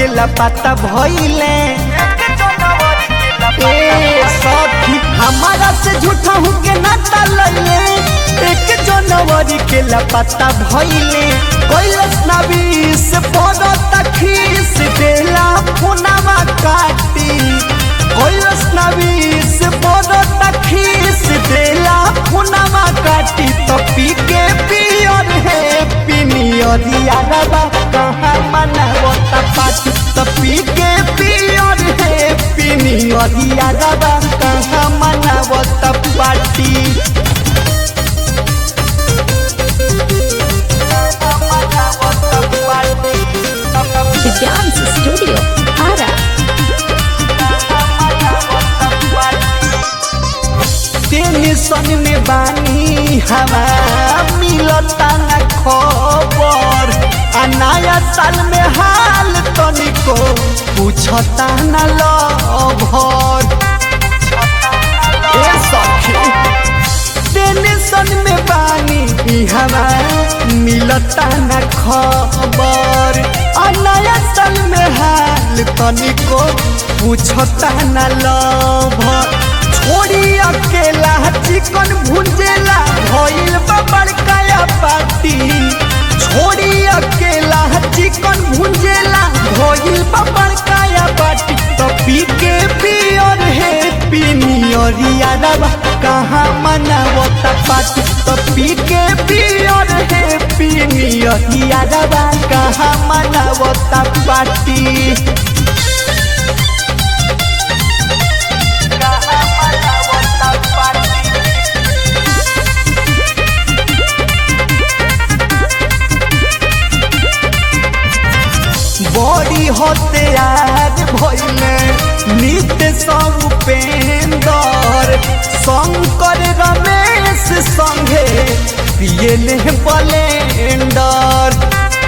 के लपाता भइले ए सखी हमारा से झूठा हूँ के नाता लैले एक जनवरी के लपाता भइले कैलस नबी से पड़ो तखीस देला फोनावा काटी कैलस नबी से पड़ो तखीस देला फोनावा काटी तो पी के पियर है पिनियर यारबा कहाँ मनावता पाटी तो पी के पियर है पिनियर यारबा कहाँ मनावता पाटी The Dance Studio, Ara. Tension में बानी हवा मिलता न खबर आ नया साल में हाल तनिको पूछता न लभर ए सखी टेंशन में बानी हवा मिलता न खबर आ नया साल में हाल तनिको पूछता न लभर छोड़ी अकेला चिकन भुंजेला भइल बा बड़काया पार्टी छोड़ी अकेला चिकन भुंजेला भइल बा बड़काया पार्टी तो पी के पियर है पिनियर यारबा कहाँ मनावता पार्टी तो पी के पियर है पिनियर यारबा कहाँ मनावता पार्टी बड़ी हत्यार भइले नित्य सब उपेंदर शंकर रमेश संगे पियले बलेंडर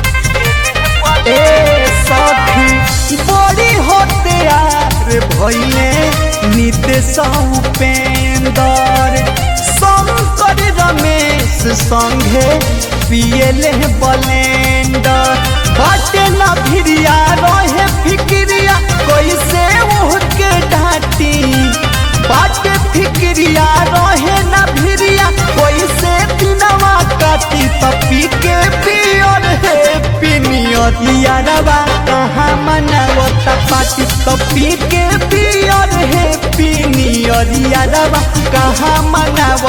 ए सखी बड़ी हत्यार भइले नित्य सब उपेंदर शंकर रमेश संगे पियले बलेंडर बाटे न भिरिया रहे फिक्रिया कैसे ओहके डांटी बाटे फिक्रिया रहे न भिरिया कैसे दिनवा काटी तपी के पियर है पिनियर यारबा कहाँ मनावता पाटी तपी के पियर है पिनियर यारबा कहाँ मनावता